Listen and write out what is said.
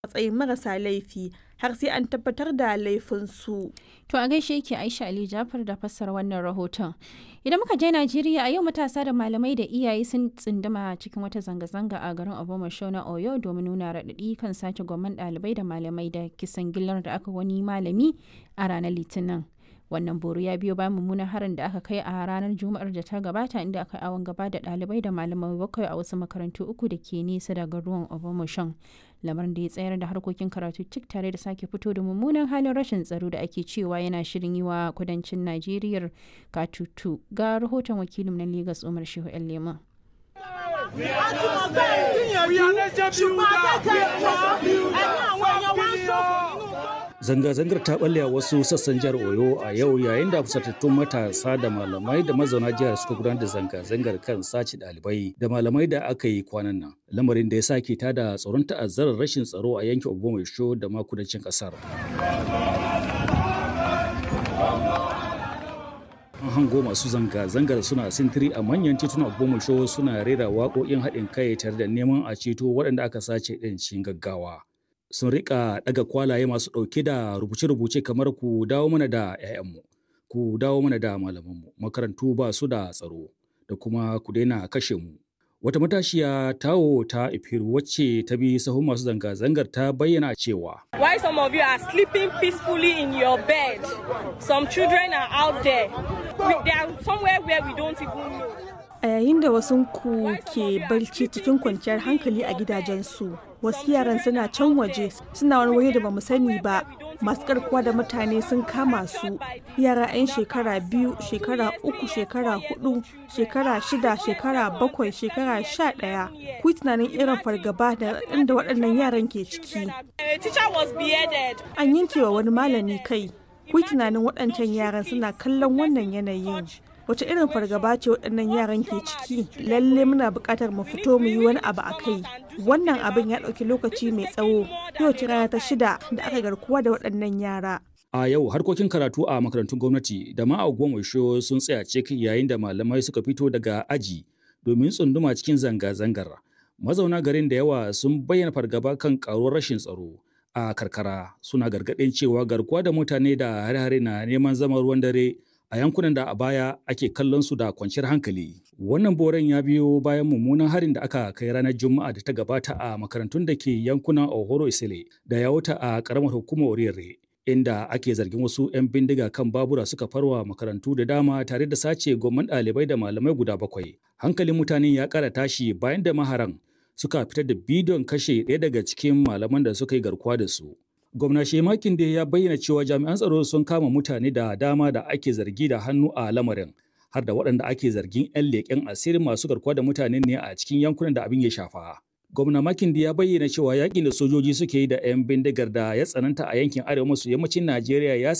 matsayin marasa laifi har sai an tabbatar da laifinsu. To a gaishe yake Aisha Ali Jafar da fassara wannan rahoton. Idan muka je Najeriya a yau matasa da malamai da iyaye sun tsinduma cikin wata zanga-zanga a garin Obomasho na Oyo domin nuna raɗaɗi kan sace gwamman ɗalibai da malamai da kisan gillar da aka wani malami a ranar Litinin. Wannan boro ya biyo bayan mummunan harin da aka kai a ranar Juma'ar da ta gabata inda aka awon gaba da ɗalibai da malamai bakwai a wasu makarantu uku da ke nesa da garuwan Obomasho. lamarin da ya tsayar da harkokin karatu cik tare da sake fito da mummunan halin rashin tsaro da ake cewa yana shirin yi wa kudancin najeriya katutu ga rahoton wakilin na Legas umar shehu yan lema Zanga-zangar ta balle a wasu sassan jihar Oyo a yau yayin da fusatattun matasa da malamai da mazauna jihar suka gudanar da zanga-zangar kan sace ɗalibai da malamai da aka yi kwanan nan. Lamarin da ya sake tada tsoron ta'azzarar rashin tsaro a yankin Obomaisho da ma kudancin ƙasar. An hango masu zanga-zangar suna sintiri a manyan titunan Obomaisho suna rera waƙoƙin haɗin kai tare da neman a ceto waɗanda aka sace ɗin cikin gaggawa. sun rika daga kwalaye masu ɗauke da rubuce-rubuce kamar ku dawo mana da 'ya'yanmu ku dawo mana da malamanmu makarantu ba su da tsaro da kuma ku daina kashe mu wata matashiya tawo ta ifiru wacce ta bi sahun masu zanga-zangar ta bayyana cewa Why some of you are sleeping peacefully in your bed some children are out there we, they are somewhere where we don't even know A yayin da wasu ku ke barci cikin kwanciyar hankali a gidajensu, wasu yaran suna can waje suna wani waje da bamu sani ba. Masu karkuwa da mutane sun kama su yara 'yan shekara biyu, shekara uku, shekara hudu, shekara shida, shekara bakwai, shekara sha ɗaya. Ku yi tunanin irin fargaba da inda waɗannan yaran ke ciki. A teacher was beheaded. An yanke wa wani malami kai. Ku yi tunanin waɗancan yaran suna kallon wannan yanayin. wace irin fargaba ce waɗannan yaran ke ciki lalle muna buƙatar mu fito mu yi wani abu a kai wannan abin ya ɗauki lokaci mai tsawo yau ce rana ta shida da aka garkuwa da waɗannan yara a yau harkokin karatu a makarantun gwamnati da ma a sun tsaya cik yayin da malamai suka fito daga aji domin tsunduma cikin zanga-zangar mazauna garin da yawa sun bayyana fargaba kan karuwar rashin tsaro a karkara suna gargaɗin cewa garkuwa da mutane da hare-hare na neman zama ruwan dare a yankunan da a baya ake kallon su da kwanciyar hankali. Wannan boren ya biyo bayan mummunan harin da aka kai ranar Juma'a da ta gabata a makarantun da ke yankunan Ohoro Isile da ya wuta a karamar hukumar Orire. Inda ake zargin wasu 'yan bindiga kan babura suka farwa makarantu da dama tare da sace gomman ɗalibai da malamai guda bakwai. Hankalin mutane ya ƙara tashi bayan da maharan suka fitar da bidiyon kashe ɗaya daga cikin malaman da suka yi garkuwa da su. Gwamna Shemakin da ya bayyana cewa jami'an tsaro sun kama mutane da dama da ake zargi da hannu a lamarin, har da waɗanda ake zargin 'yan leƙen asirin masu garkuwa da mutane ne a cikin yankunan da abin ya shafa. Gwamna Makindi ya bayyana cewa yakin da sojoji suke yi da 'yan bindigar da ya tsananta a yankin arewa maso yammacin Najeriya ya